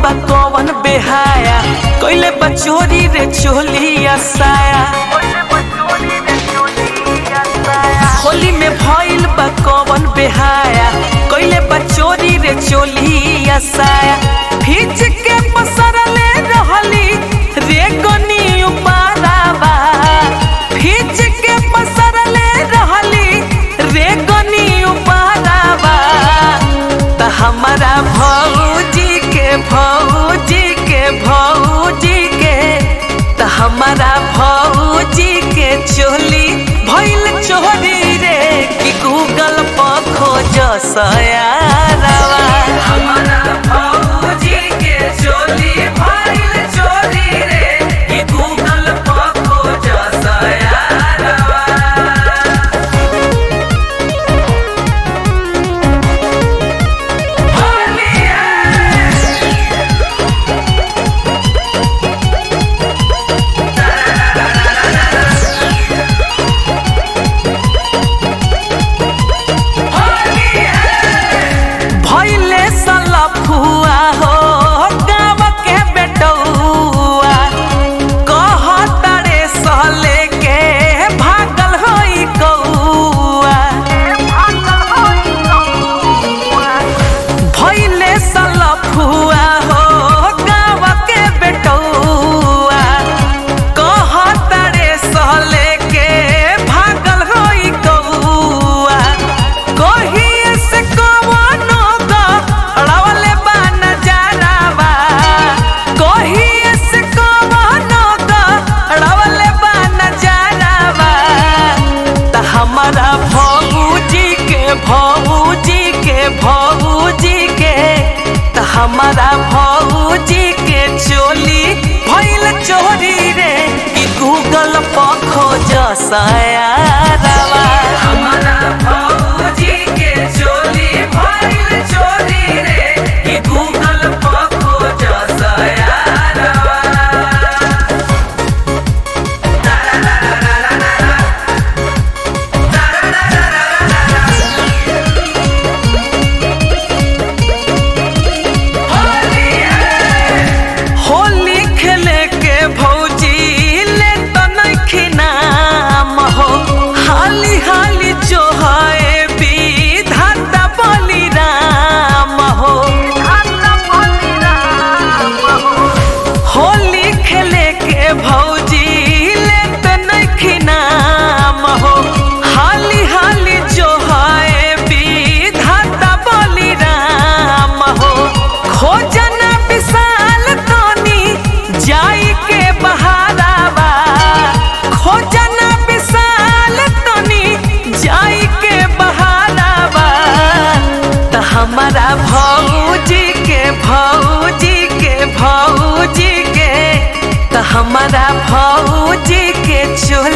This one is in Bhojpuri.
बा कौन बेहाया कैले बा चोरी रे चोलिया साया होली में भइल बा कौन बेहाया कैले बा चोरी रे चोलिया साया खींच के पसरले रहली रे गनी उपाराबा खींच के पसरले रहली रे गनी उपाराबा त हमारा भौजी के भौजी के भौजी के त हमारा भौजी के चोली भइल चोरी रे कि गूगल पर खोज सयारवा हमारा भौजी के चोली भइल चोरी रे कि गूगल पर खोज सयारवा भइले सलफुआ हो गाँव के बेटौआ कहतरे सहले के भागल होई कौआ भइले सलफुआ हो गाँव के बेटौआ कहतरे सहले के भागल होई कौआ कहिए से कवनो गड़वले बा नजारावा कहिए से कवनो गड़वले बा नजारावा त हमारा भौजी के भौजी के भौजी के त हमारा भौजी के चोली भइल चोरी रे कि गूगल पर खोज सयारवा हमारा भौजी के चोली भइल चोरी रे कि गूगल पर खोज सयारवा होली खेले के भौजी ले तो नइखी नाम हो हाली हाली जो है विधाता बलि राम हो होली खेले के भौजी ले तो नइखी नाम हो हाली हाली जो है विधाता बलि राम हो खोजना विशाल तनी जाई के बहारावा खोजना विशाल तनी जाई के बहारावा त हमारा भौजी के भौजी के भौजी के त हमारा भौजी के चोली